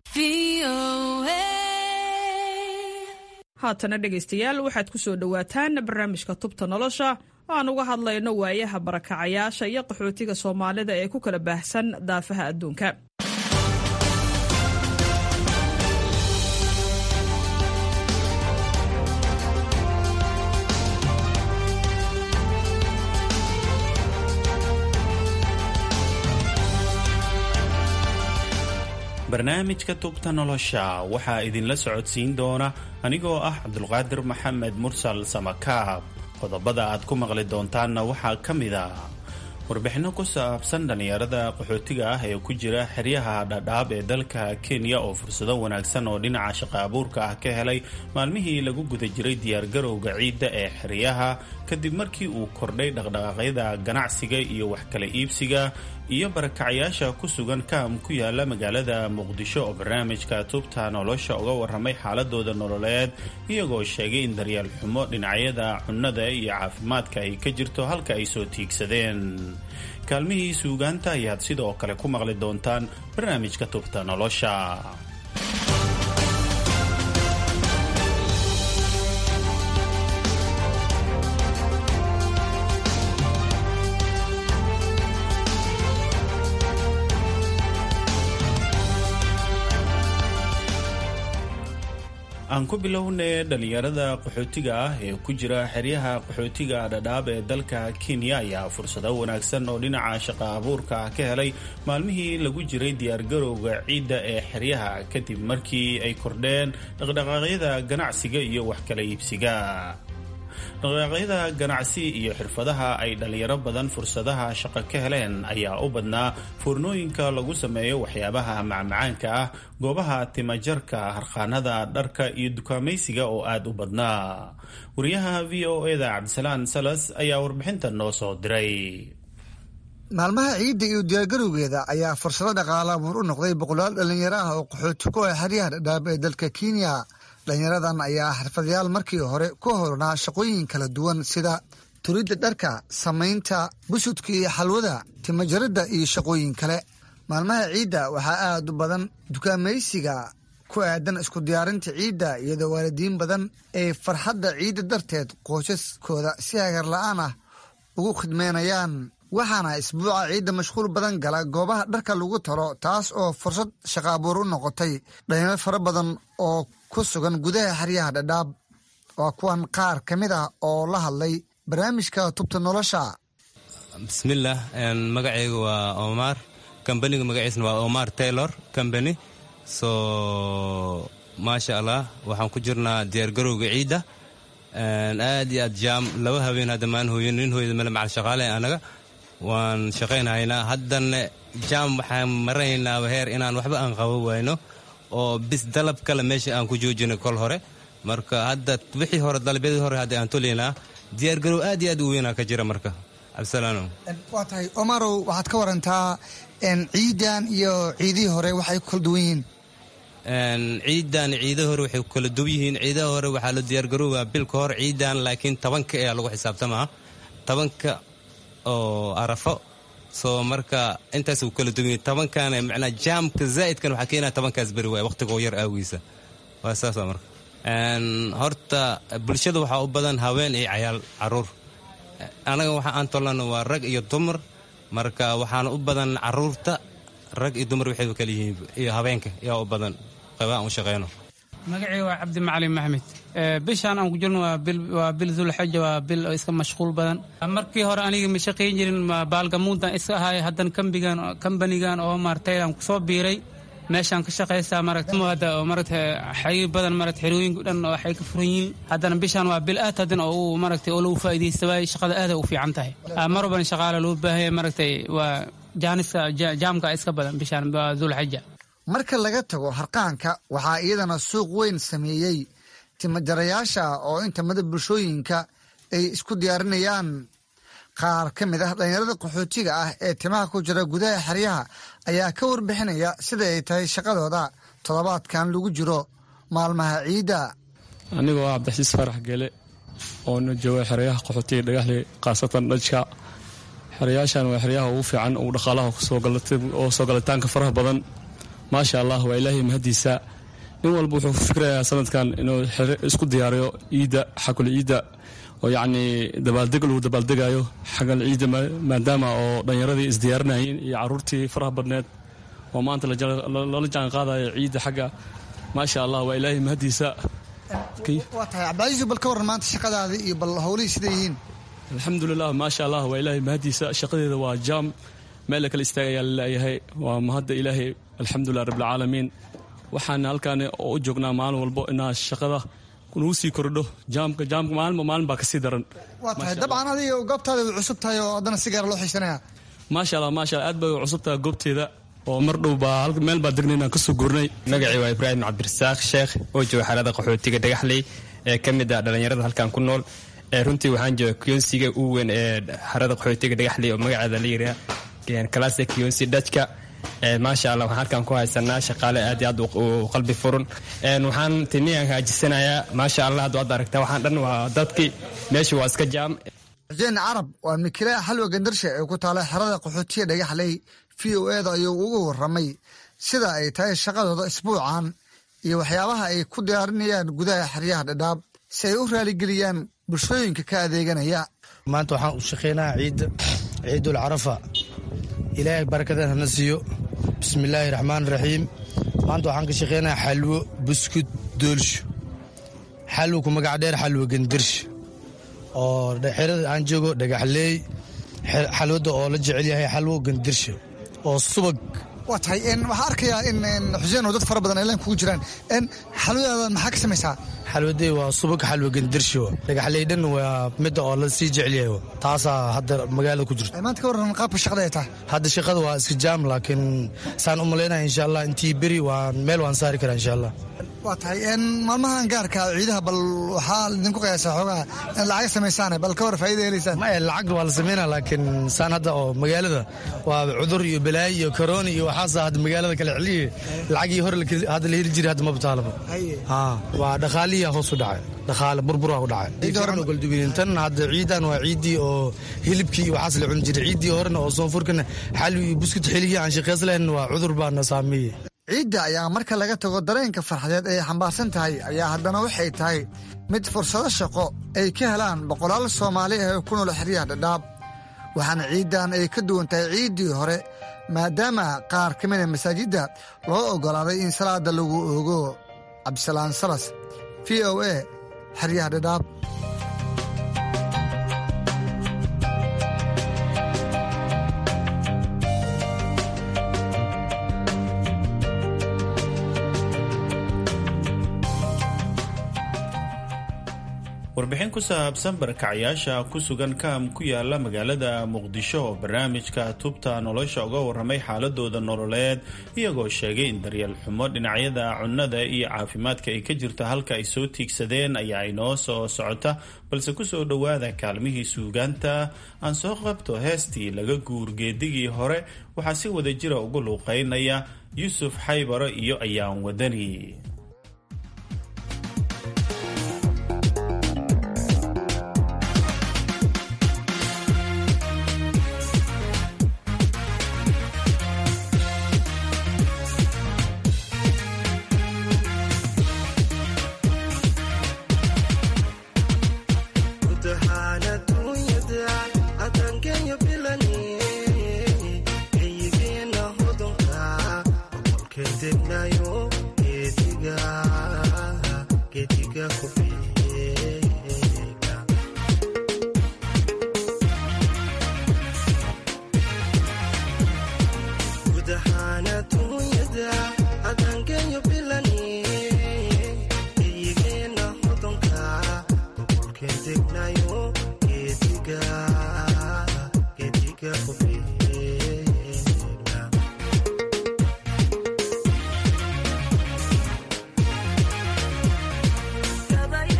haatana dhegaystayaal waxaad ku soo dhowaataan barnaamijka tubta nolosha oo aan uga hadlayno waayaha barakacayaasha iyo qaxootiga soomaalida ee ku kala baahsan daafaha adduunka barnaamijka tubta nolosha waxaa idinla socodsiin doona anigoo ah cabdulqaadir maxamed mursal samakaab qodobada aad ku maqli doontaanna waxaa ka mid a warbixinno ku saabsan dhallinyarada qaxootiga ah ee ku jira xeryaha dhadhaab ee dalka kenya oo fursado wanaagsan oo dhinaca shaqa abuurka ah ka helay maalmihii lagu guda jiray diyaargarowga ciidda ee xeryaha kadib markii uu kordhay dhaqdhaqaaqyada ganacsiga iyo wax kala iibsiga iyo barakacyaasha ku sugan kaam ku yaala magaalada muqdisho oo barnaamijka tubta nolosha uga waramay xaaladooda nololeed iyagoo sheegay in daryeel xumo dhinacyada cunnada iyo caafimaadka ay ka jirto halka ay soo tiigsadeen kaalmihii suugaanta ayaad sidoo kale ku maqli doontaan barnaamijka tubta nolosha aan ku bilownay dhallinyarada qaxootiga ah ee ku jira xeryaha qaxootiga dhadhaab ee dalka kenya ayaa fursado wanaagsan oo dhinaca shaqa abuurka ah ka helay maalmihii lagu jiray diyaargarowga ciidda ee xeryaha kadib markii ay kordheen dhaqdhaqaaqyada ganacsiga iyo wax kala iibsiga dhaqdhaqaaqyada ganacsi iyo xirfadaha ay dhallinyaro badan fursadaha shaqo ka heleen ayaa u badnaa foornooyinka lagu sameeyo waxyaabaha macmacaanka ah goobaha timajarka harqaanada dharka iyo dukaamaysiga oo aada u badnaa wariyaha v o eda cabdisalaan salas ayaa warbixintan noo soo diray maalmaha ciidda iyo diyaargarowgeeda ayaa fursado dhaqaala abuur u noqday boqolaal dhallinyaro ah oo qaxooti ku ah xeryaha dhadhaab ee dalka kenya dhalinyaradan ayaa xirfadayaal markii hore ku howlanaa shaqooyin kala duwan sida turidda dharka samaynta busudka iyo xalwada timajaridda iyo shaqooyin kale maalmaha ciidda waxaa aad u badan dukaamaysiga ku aadan isku diyaarinta ciidda iyadoo waalidiin badan ay farxadda ciidda darteed qoysaskooda si hagar la-aan ah ugu khidmeynayaan waxaana isbuuca ciidda mashquul badan gala goobaha dharka lagu talo taas oo fursad shaqa abuur u noqotay dhalinyaro fara badan oo ku sugan gudaha xeryaha dhadhaab waa kuwan qaar ka mid ah oo la hadlay barnaamijka tubta nolosha bismillaah magacayga waa omar kambaniga magaciisna waa omar taylor combany so maasha allah waxaan ku jirnaa diyaargarowga ciidda aad iyo aad jaam laba habeen hadda maan hooyin nin hooyada male macal shaqaale anaga waan shaqaynhaynaa haddana jaam waxaan maraynaaba heer inaan waxba aan qabo wayno oo bis dalab kale meesha aan ku joojinay kol hore marka hadda wixii hore dalabyadii hore hadda aan tolaynaa diyaargarow aad iyo aad u weynaa ka jira marka cabdisalaano waa tahay omarow waxaad ka warantaa ciidan iyo ciidihii hore waxay ku kala duwan yihiin ciidan ciidaha hore waxay ku kala duwan yihiin ciidaha hore waxaa la diyaargaroobaa bilka hor ciidan laakiin tobanka ayaa lagu xisaabtamaa tobanka oo arafo soo marka intaas u kala duwan tobankan macnaa jaamka zaa'idkan waxaa keenaya tobankaas beri waay waqtigoo yar aawiisa waa saasa marka horta bulshada waxaa u badan haween iyo cayaal caruur anaga waxa aan tolano waa rag iyo dumar marka waxaana u badan caruurta rag iyo dumar waxay kala yihiin iyo habeenka yaa u badan qabaan u shaqeyno magacii waa cabdi macalin maxmed bishaan aan ku jirno waa bil dulxaja waa bil iska mashquul badan markii hore aniga ma shaqayn jirin baalgamuuntan iska ahay haddana kambigan kambanigan oo maartaydan kusoo biiray meeshaan ka shaqaystaa maragta maragta xariir badan maragta xerooyinka dhan waxay ka furan yihiin haddana bishaan waa bil aad haddana oo uu maragtay oo lagu faa'iidaysta waay shaqada aad u fiican tahay mar walbana shaqaale loo baahaya maragtay waa jaaniska jaamka iska badan bishaan waa dulxaja marka laga tago harqaanka waxaa iyadana suuq weyn sameeyey timajarayaasha oo inta mada bulshooyinka ay isku diyaarinayaan qaar ka mid ah dhallinyarada qaxootiga ah ee timaha ku jira gudaha xeryaha ayaa ka warbixinaya sida ay tahay shaqadooda toddobaadkan lagu jiro maalmaha ciidda anigoo ah cabdixasiis farax gele oona jooga xeryaha qaxootiga dhagaxle khaasatan dhajka xeryaashan waa xeryaha ugu fiican ugu dhaqaalaha oo soo galitaanka faraha badan maasha allah waa ilaahay mahadiisa nin walba wuxuu ku fikrayaa sanadkan inuu isku diyaariyo ciidda xakul ciidda oo yacni dabaaldeg lagu dabaaldegayo xagal ciidda maadaama oo dhallinyaradii isdiyaarinayeen iyo carruurtii faraha badneed oo maanta lala jaan qaadayo ciidda xagga maasha allah waa ilaahay mahadiisa waa tahay cabdicasiis bal ka warran maanta shaqadaadii iyo bal howlihii siday yihiin alxamdulilah maasha allah waa ilaahay mahadiisa shaqadeeda waa jaam meel la kala istaagayaa laleeyahay waa mahadda ilaahay alxamdulilah rabbilcaalamiin waxaan halkaan u joognaa maalin walbo inaa shaqada nagu sii kordho jaamka jaamka maalinba maalin baa kasii daran waa tahay dabcan adiga goobtaada way cusub tahay oo haddana si gaara loo xiisanaya maasha allah maasha allah aad bay cusub tahay goobteeda oo mar dhow baa meel baa degnay inaan kasoo gurnay magacii waa ibraahim cabdirasaaq sheekh oo jooga xaalada qaxootiga dhagaxley ee ka mid ah dhallinyarada halkan ku nool runtii waxaan jooga kiyonsiga ugu weyn ee xarada qaxootiga dhagaxley oo magaceeda la yidhaha kalasa kiyonsi dhajka maasha allah waxaan halkan ku haysanaa shaqaale aad iyo aad u qalbi furun waxaan tiniyan haajisanayaa maasha allah hadda aad aragtaa waxaan dhan waa dadkii meesha waa iska jaam xuseen carab waa mikilaa xalwa gandarsha ee ku taala xerada qaxootiya dhagaxley v o eda ayuu ugu warramay sida ay tahay shaqadooda isbuucan iyo waxyaabaha ay ku diyaarinayaan gudaha xeryaha dhadhaab si ay u raaligeliyaan bulshooyinka ka adeeganaya maanta waxaan u shaqaynaa ciidda ciidul carafa ilaahay barakadan hana siiyo bismillaahi raxmaan raxiim maanta waxaan ka shaqaynaa xalwo buskud doolsho xalwo ku magac dheer xalwo gandarsha oo xerada aan joogo dhagaxleey xalwada oo la jecel yahay xalwo gandarsha oo subag waa tahay waxaa arkayaa in xuseen oo dad fara badan ay laan kugu jiraan xalwadaadan maxaa ka samaysaa xalwadey waa subag xalwa gandarsho dhagaxley dhan waa midda oo la sii jecel yahay taasaa hadda magaalada ku jirta maanta ka warran qaabka shaqada ay tahay hadda shaqada waa iska jaam laakiin saan u malaynaya insha allah intii beri waan meel waan saari karaa insha allah waa tahay maalmahan gaarka ciidaha bal waxaa idinku qiyaasaa xoogaa in lacag samaysaan bal ka war faa'iida helaysaan maya lacag waa la sameynaa laakiin saan hadda oo magaalada waa cudur iyo balaayo iyo karooni iyo waxaasa hadda magaalada kala celiye lacagii hore hadda la heli jiray hadda ma bataalaba waa dhaqaaliya hoos u dhacay dhaqaale burbura u dhacay goldubiintan hadda ciidan waa ciiddii oo hilibkii iyo waxaas la cuni jiray ciiddii horena oo soonfurkana xalwi iyo buskut xiligii aan shaqays lahayn waa cudur baana saameeyey ciidda ayaa marka laga tago dareenka farxadeed ay xambaarsan tahay ayaa haddana waxay tahay mid fursado shaqo ay ka helaan boqolaal soomaali ah ee ku nool xeryaha dhadhaab waxaana ciiddan ay ka duwan tahay ciiddii hore maadaama qaar ka mida masaajidda loo oggolaaday in salaada lagu oogo cabdisalaan salas v o a xeryaha dhadhaab warbixin ku saabsan barakacayaasha ku sugan kaam ku yaala magaalada muqdisho oo barnaamijka tubta nolosha uga warramay xaaladooda nololeed iyagoo sheegay in daryeel xumo dhinacyada cunnada iyo caafimaadka ay ka jirto halka ay soo tiigsadeen ayaa inoo soo socota balse kusoo dhowaada kaalmihii suugaanta aan soo qabto heestii laga guurgeedigii hore waxaa si wada jira ugu luuqeynaya yuusuf xaybaro iyo ayaan wadani Cada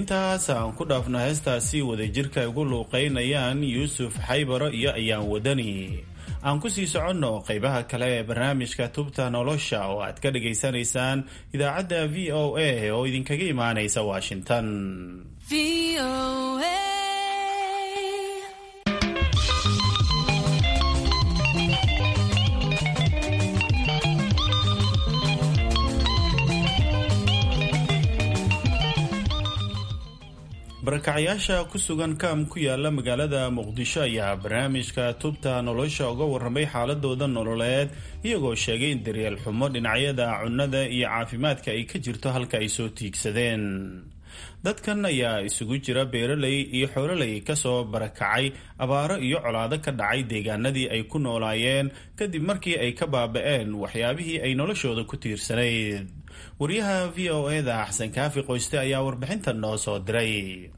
intaas aan ku dhaafno heestaasi wadajirka ay ugu luuqeynayaan yuusuf xaybaro iyo ayaan wadani aan ku sii soconno qaybaha kale ee barnaamijka tubta nolosha oo aad ka dhagaysanaysaan idaacadda v o a oo idinkaga imaanaysa washington barakacyaasha ku sugan kaam ku yaala magaalada muqdisho ayaa barnaamijka tubta nolosha uga waramay xaaladooda nololeed iyagoo sheegay in daryeel xumo dhinacyada cunnada iyo caafimaadka ay ka jirto halka ay soo tiigsadeen dadkan ayaa isugu jira beeraley iyo xoololey kasoo barakacay abaaro iyo colaado ka dhacay deegaanadii ay ku noolaayeen kadib markii ay ka baaba-een waxyaabihii ay noloshooda ku tiirsanayd waryaha v o eda xasan kaafi qoyste ayaa warbixintan noo soo diray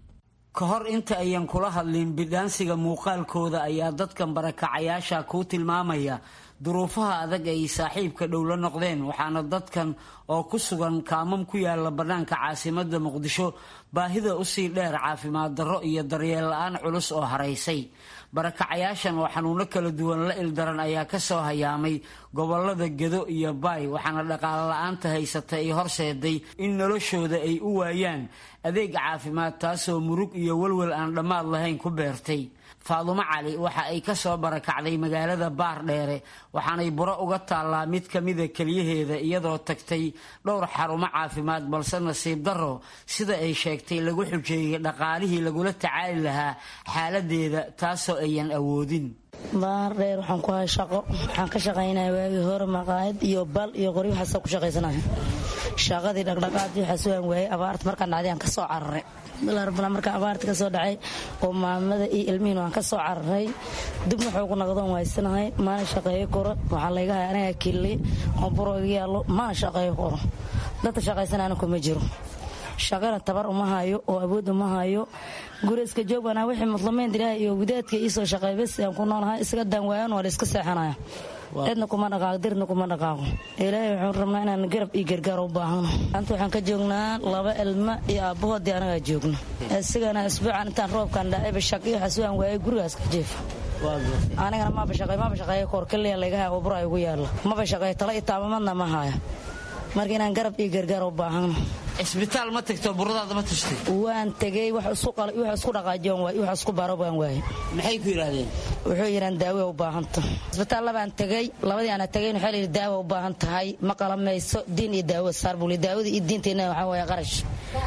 ka hor inta ayan kula hadlin bidhaansiga muuqaalkooda ayaa dadkan barakacayaasha kuu tilmaamaya duruufaha adag ay saaxiibka dhow la noqdeen waxaana dadkan oo ku sugan kaamam ku yaala bannaanka caasimada muqdisho baahida usii dheer caafimaad darro iyo daryeel la-aan culus oo haraysay barakacayaashan oo xanuuno kala duwan la ildaran ayaa kasoo hayaamay gobolada gedo iyo baay waxaana dhaqaalo la-aanta haysata ay horseeday in noloshooda ay u waayaan adeeg caafimaad taasoo murug iyo walwal aan dhammaad lahayn ku beertay faadumo cali waxa ay kasoo barakacday magaalada baardheere waxaanay buro uga taallaa mid ka mida keliyaheeda iyadoo tagtay dhowr xarumo caafimaad balse nasiib darro sida ay sheegtay lagu xujeeyay dhaqaalihii lagula tacaali lahaa xaaladeeda taasoo ayan awoodin baardheer waxaan ku hay shaqo waxaan ka shaqaynaya waagii hore maqaayad iyo bal iyo qori waxaasa ku shaqaysanaya shaqadii dhaqdhaqaadii waxaa sugan waayay abaarta markaan dhacday aan ka soo cararay bilaarbala markaan abaarta ka soo dhacay oo maamada iyo ilmihiin waan ka soo cararay dib wuxuu ku naqdoon waysanahay maana shaqeeyo koro waxaa layga haya aniga kili oo buro iga yaallo maana shaqeeyo koro dadka shaqaysanayana kuma jiro shaqana tabar uma hayo oo awood uma hayo guri iska joog baan wixii mudlamayn ilaahay iyo gudaadka ii soo shaqeey bas aan ku noolahay isaga daan waayan waa la iska seexanaya cidna kuma dhaqaaqo dirna kuma dhaqaaqo ilaahay waxaan rabnaa inaan garab iyo gargaar u baahano maanta waxaan ka joognaa laba ilma iyo aabbahoodii anagaa joogno isigana isbuucan intaan roobkan dhacayba shaqi waxaa sugan waayay gurigaas ka jeefa anigana maba shaqey maba shaqeeya koor kaliya layga haya oo bura igu yaalla maba shaqeeyo tala iyo taamamadna ma haya marka inaan garab iyo gargaar u baahano cisbitaal ma tagto buradaada ma tashtay waan tegey wax isku dhaqaajiyan waay wax isku baro baan waayay maxay ku yidhaahdeen wuxuu yidhaan daawo u baahanta cisbitaal labaan tegey labadii aana tegayn waxaa layidhi daawo u baahan tahay ma qalamayso diin iyo daawo saar buu daawada iyo diinteenna waxaa waaya qarash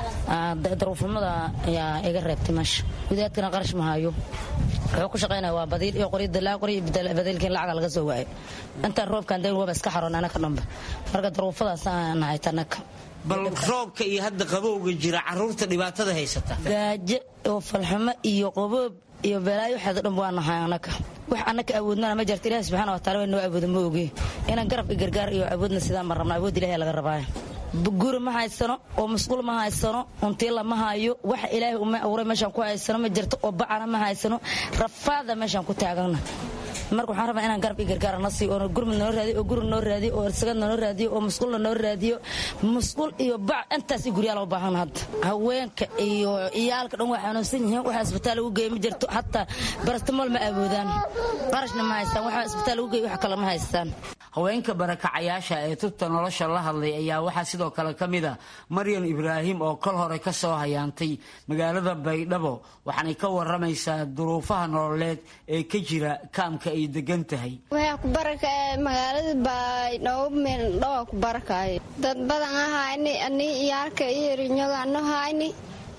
daruufnimada ayaa iga reebtay meesha gudaadkana qarash ma hayo wuxuu ku shaqaynaya waa badiil iyo qori dalaa qori badiilkiin lacaga laga soo waayay intaan roobkan dayn waba iska xaroon anaka dhanba marka daruufadaas aan nahay tanaka bal roobka iyo hadda qabowga jira caruurta dhibaatada haysata gaajo oo falxumo iyo qaboob iyo balaayo waxaado dhan waa nahay anaka wax anaka awoodnana ma jirta ilahi subxana wa taala waa noo awooda ma oge inaan garab iyo gargaar iyo awoodna sidaan ma rabna awood ilahi laga rabaayo guri ma haysano oo masquul ma haysano untiila ma hayo wax ilaahay uma abuuray meeshaan ku haysano ma jirto oo bacana ma haysano rafaada meeshaan ku taagana marka waxaan rabaa inaan garab iyo gargaar na siiyo oo gurmud noo raadiyo oo guri noo raadiyo oo irsagad noo raadiyo oo masquulna noo raadiyo masquul iyo bac intaas iyo guryaal u baahan hadda haweenka iyo iyaalka dhan waa xanuunsan yihiin waxa isbitaal lagu geeyo ma jirto hataa barastamol ma awoodaan qarashna ma haystaan waxa isbitaal lagu geeyo wax kale ma haystaan haweenka barakacayaasha ee tubta nolosha la hadlay ayaa waxaa sidoo kale ka mid a maryan ibraahim oo kol hore ka soo hayaantay magaalada baydhabo waxaanay ka waramaysaa duruufaha nololeed ee ka jira kaamka ay degan tahay magaalada baydhabo meeldhawa ku barakaayo dad badan ahayni ani iyaalka iyo rinyogano hayni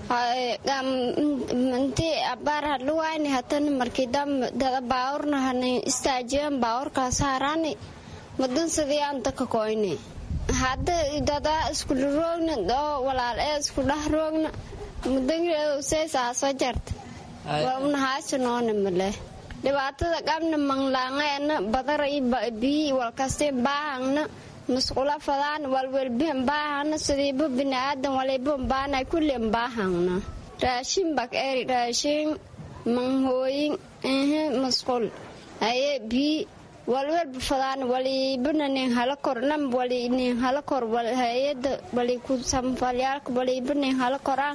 intii abaar hadluwayni hatani markii dada baawurna hani istaajiyan baawurkaas harani madan sidii aan daka koyne hadda dadaa iskula roogna oo walaal ee isku dhah roogna mudanseysaaso jarta waa unahaasha noona maleh dhibaatada qabna manglaangeena badara biyi walkasti baahangna musqula fadaan walwelbihan baahangna sidiiba biniaadan waliban baanay kullian baahangna raashin bak eri raashin manghooyin ehe musqul haye biyi walwelba fadaan walibana nin hala kor nam wali nin hala kor hayada wali ku samfalyaalka waliba nin hala koraan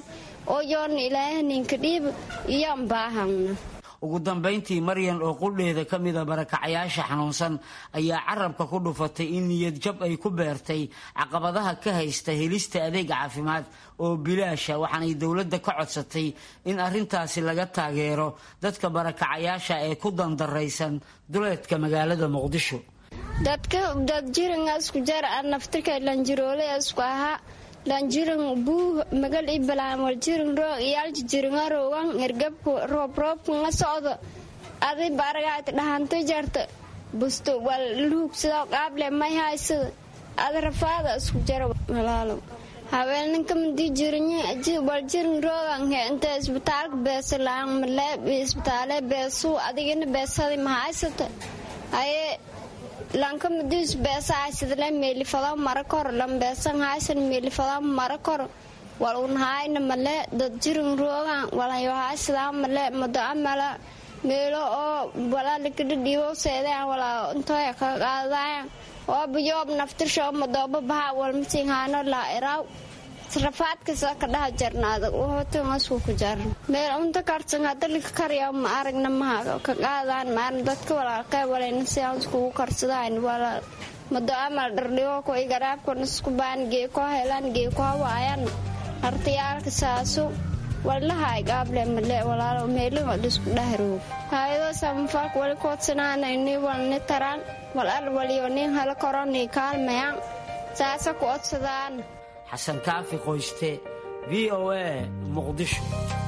oo yoona ilaahay ninka dhiib iyaan baahangna ugu dambayntii maryan oo qudheeda ka mida barakacayaasha xanuunsan ayaa carabka ku dhufatay in niyad jab ay ku beertay caqabadaha ka haysta helista adeeg caafimaad oo bilaasha waxaanay dowladda ka codsatay in arrintaasi laga taageero dadka barakacayaasha ee ku dandaraysan duleedka magaalada muqdisho dadka dad jiringa isku jar naftirka lanjiroole isku ahaa lanjirin buu magal i balaan wal jirin roog iyaalji jiringa roogan ergabku roob roobku nga socdo adi baragaati dhahanta jarta busto wal luugsado qaable may haysada ada rafaada isku jara walaalo haweeninka madii jirinye wal jirin roogan he inta isbitaalka beesa laan male isbitaale beesuu adigina beesadi ma haysata haye lanka madis beesa haysadle meelifada mara kor lambeesan haysan meelifada mara kor wal un hayna male dad jirin roogan walayo haysadaa male mado amala meelo oo walaa likadhadhiibo seedeen walaa intooya ka qaadaayan oo biyoob naftirsho madooba baha walmasin haano laa iraaw rafaadkasa ka dhaha jarnaada hotangasuu ku jaran meel unta karsan hadalika karya ma aragna maha ka qaadaan maarna dadka walaalkay walayna sidaan iskugu karsadayn walaal mado amal dhardhigo ko igaraabkona isku baan gee ko helaan gee ko hawaayan hartayaalka saasu walahay gaable male walaalo meelin wad isku dhahroog hayado samafalk wali koodsanaana ini walni taraan wal al waliyo nin hala koroni kaalmayaan saasa ku odsadaan xasan kaafi qoyste v o a muqdisho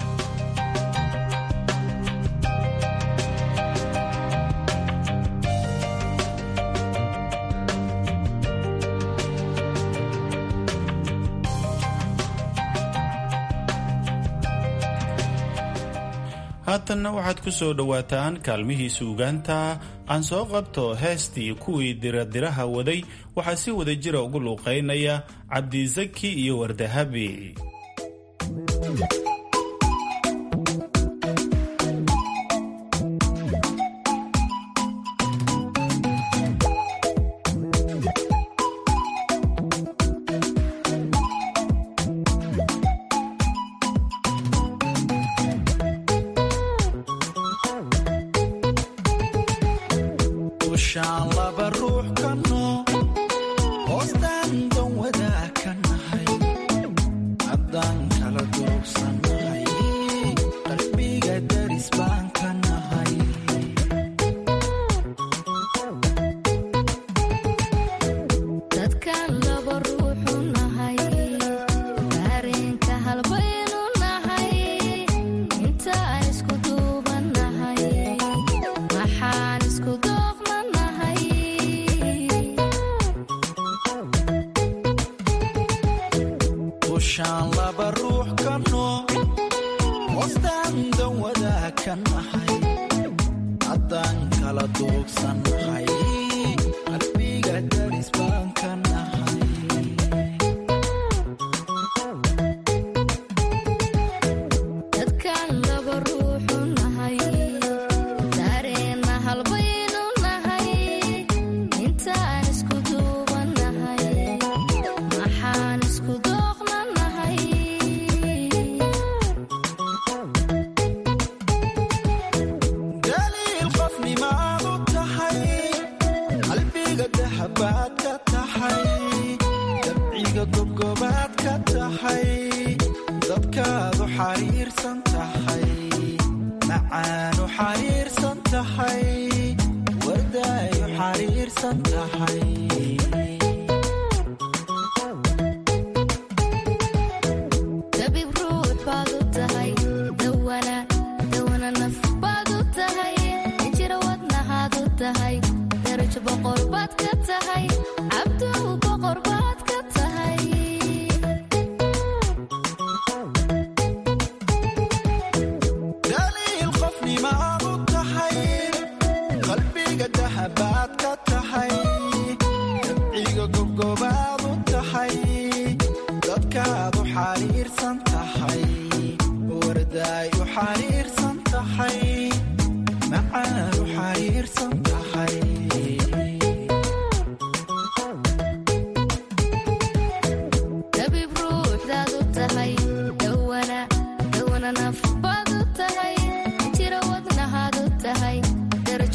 haatanna waxaad ku soo dhowaataan kaalmihii suugaanta aan soo qabto heestii kuwii diradiraha waday waxaa si wada jira ugu luuqaynaya cabdisaki iyo wardahabi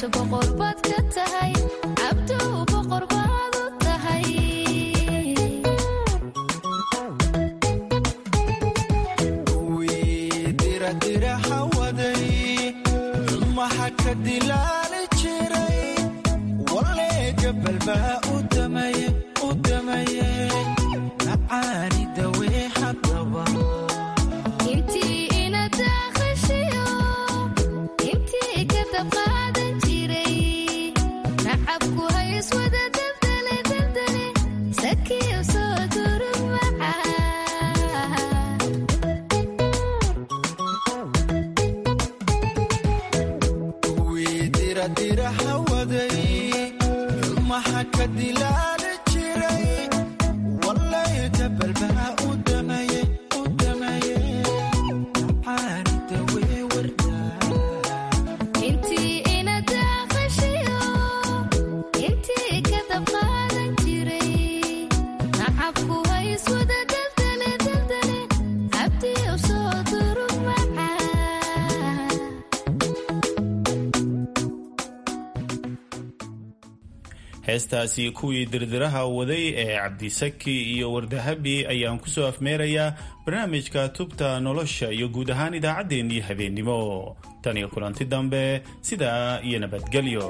heestaasi kuwii dirdiraha waday ee cabdisaki iyo wardahabi ayaan kusoo afmeerayaa barnaamijka tubta nolosha iyo guud ahaan idaacaddeenii habeennimo tan iyo kulanti dambe sidaa iyo nabadgelyo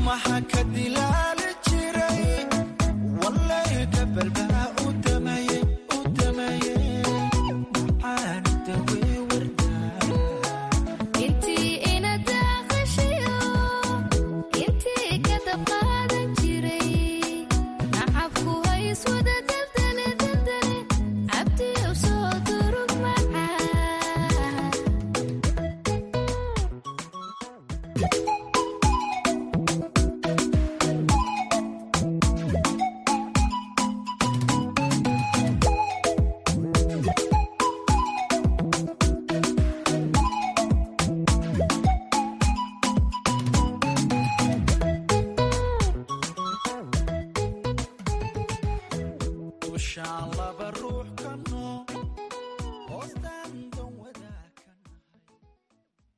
maxaa ka dilaal